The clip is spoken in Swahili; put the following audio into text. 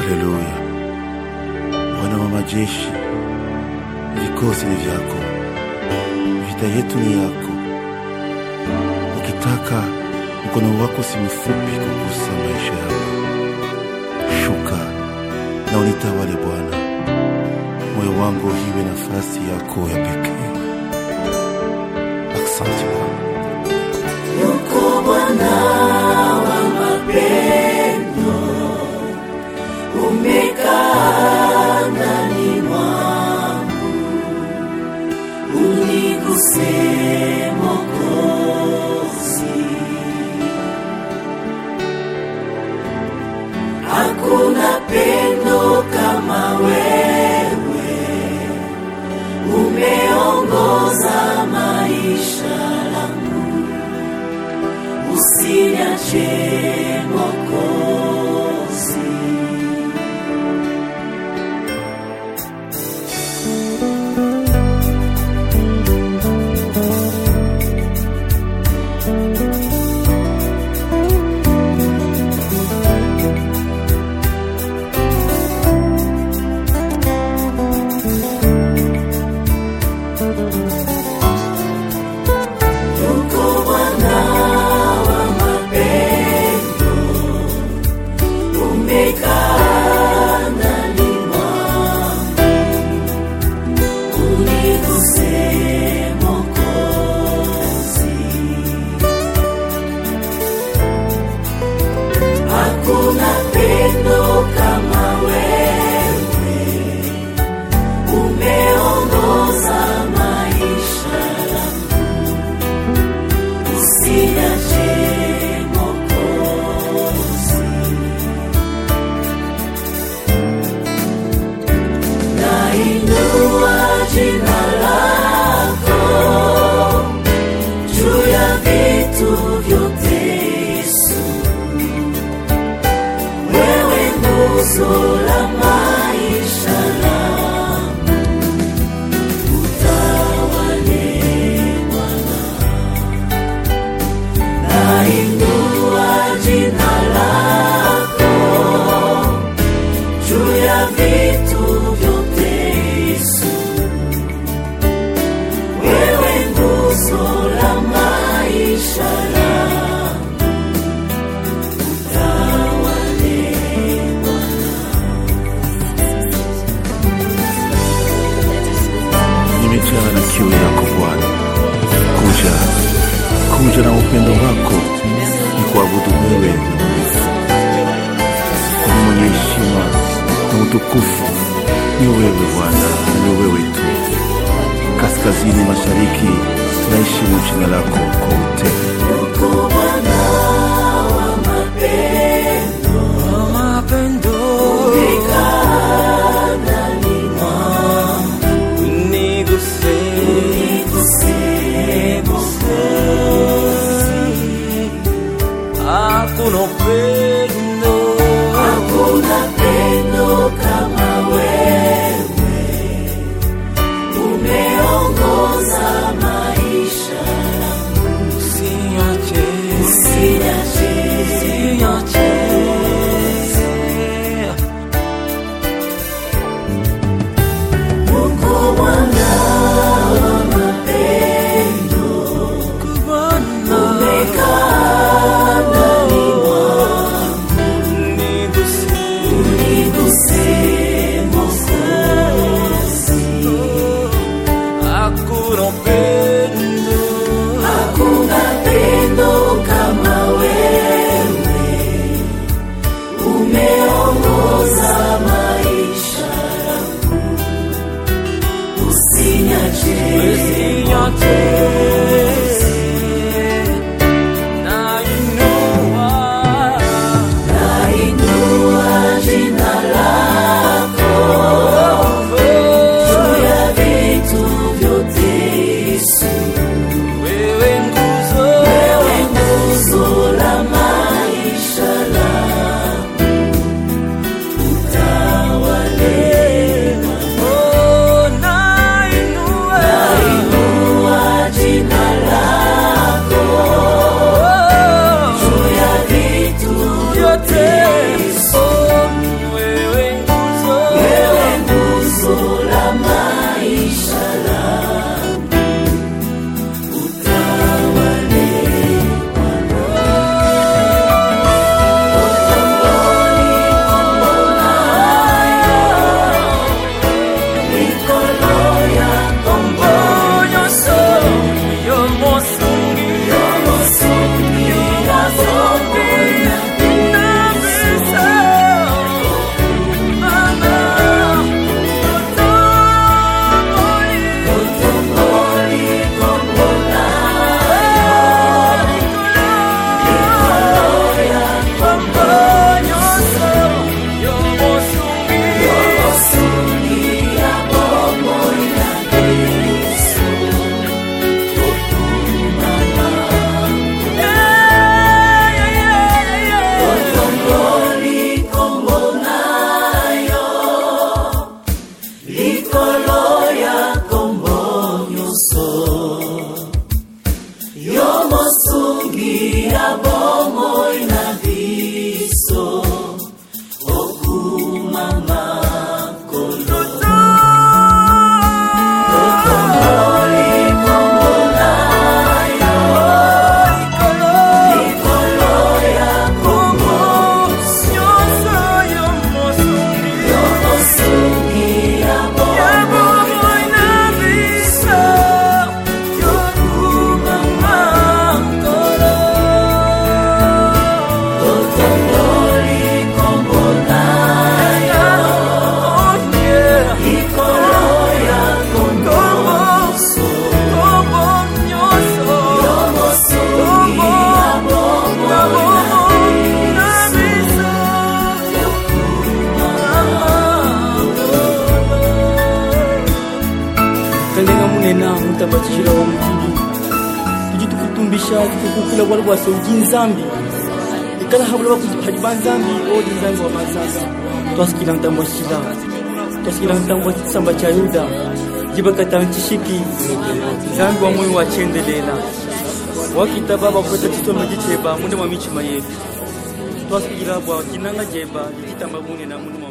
Haleluya. Bwana wa majeshi, vikosi ni vyako, vita yetu ni yako. Ukitaka mkono wako si mfupi kugusa maisha yako. Shuka na unitawale Bwana, moyo wangu iwe nafasi yako ya pekee. Asante Bwana. Yuko Bwana wa mapendo, umekaa ndani mwangu, uniguse Mwokozi. Hakuna pendo kama wewe, umeongoza maisha langu usiniache Mwokozi. Yuko Bwana wa mapendo, umekaa ndani mwangu, uniguse Mwokozi. Hakuna pendo kama wewe, umeongoza maisha yangu usiniache Mwokozi. Nainua jina lako juu ya vitu vyote, Yesu. Wewe nguzo la maisha yangu, utawale Bwana. Nainua jina lako juu ya vitu vyote, Yesu. Wewe nguzo la maisha yangu, utawale nimejaa na kiu yako Bwana. Kuja, kuja na upendo wako, ni kuabudu wewe mwaminifu. Kwani mwenye heshima na utukufu ni wewe Bwana, na ni wewe tu. Kaskazini mashariki, tunaheshimu jina lako kwa utele. Yuko Bwana wa mapendo, umekaa ndani mwangu, uniguse Mwokozi. Hakuna upendo Hakuna pendo kama wewe, umeongoza maisha yangu, usiniache, usiniache usiniache. Yuko Bwana wa mapendo, Bwana, umekaa ndani mwangu, uniguse, uniguse Mwokozi. hakuna upendo Hakuna pendo kama wewe, umeongoza maisha yangu, usiniache usiniache. Nainua nainua jina lako juu ya vitu vyote, Yesu. wewe nguzo, Wewe nguzo la maisha yangu, utawale oh, nainua nainua tambachira wa mutili tujitukutumbisha tukukula bwala bwase ujinzambi ikala habula bakuziphaji banzambi odi nzambi wa mazanga twasikila ntambo shila twasikila ntambo tsamba cha yuda jibakata nchishiki nzambi wa moyo wachendelela wakita baba kweta chisoma jiteba munde mwa michima yetu twasikila bwa kinanga jeba jitamba mune na munde mwa